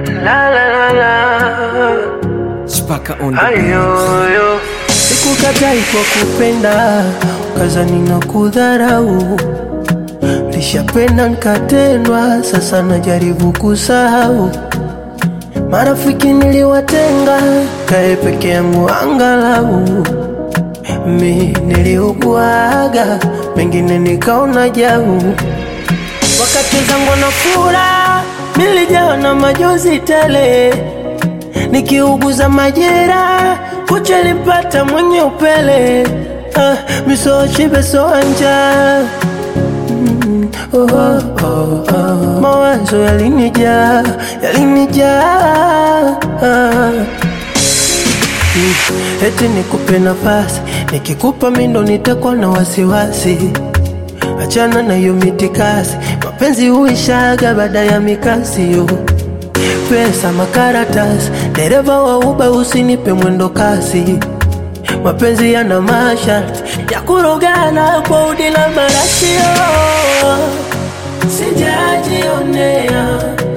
La la la la. Spaka on the Ayoyo. Sikukatai kwa kupenda, ukazani na kudharau. Lishapenda nikatendwa, sasa najaribu kusahau. Marafiki niliwatenga, kae peke yangu angalau. Mi niliuguaga, mengine nikaona jau. Wakati zangu na furaha, nilijawa na majonzi tele nikiuguza majera kucha lipata mwenye upele ah, misochibe soanja mm, oh, oh, oh, oh. mawazo yalinijaa yalinijaa ah. Mm, eti nikupe nafasi nikikupa mindo nitakuwa na wasiwasi achana na hiyo mitikasi mapenzi huishaga baada ya mikasi yo pesa makaratasi dereva wa uba usinipe mwendo kasi mapenzi yana masharti ya kurogana kwa udi la marashio sijajionea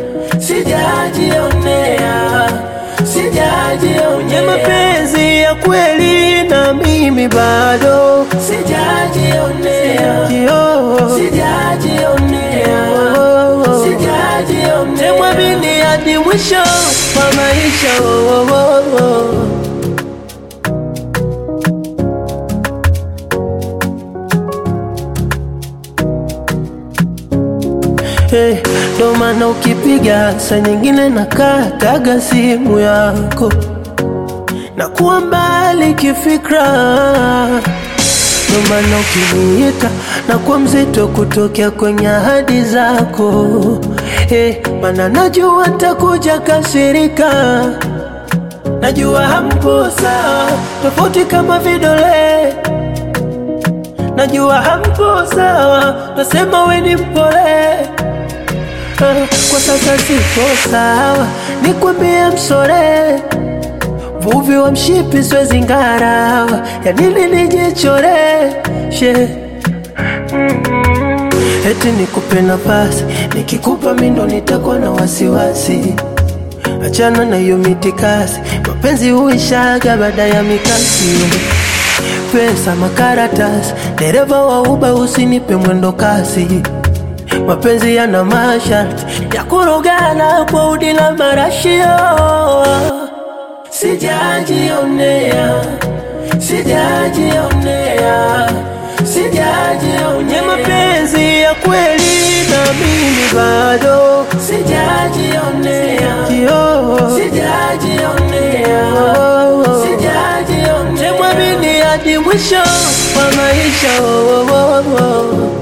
sijajionea sijajionea mapenzi ya kweli na mimi bado sijajionea sijajionea sijajionea mwamini hadi mwisho wa maisha oh, oh, oh, oh. Hey, ndo maana ukipiga saa nyingine nakataga simu yako na kuwa mbali kifikra, ndo maana ukiniita na kuwa mzito kutokea kwenye ahadi zako. Hey, maana najua takuja kasirika, najua hampo sawa, tofauti kama vidole najua hampo sawa, nasema we ni mpole Ah, kwa sasa siko sawa, nikwambie msore vuvi wa mshipi siwezi ngarawa, ya nini nijichore she eti nikupe nafasi, nikikupa mindo nitakuwa na wasiwasi. Achana na hiyo mitikasi, mapenzi huishaga baada ya mikasi. Pesa makaratasi, dereva wa uba usinipe mwendo kasi. Mapenzi yana masharti ya kurogana kwa udi la marashio. Sijajionea, sijajionea, sijajionea mapenzi ya kweli na mimi bado sijajionea, sijajionea, sijajionea. Mwamini hadi mwisho wa maisha oh, oh, oh, oh.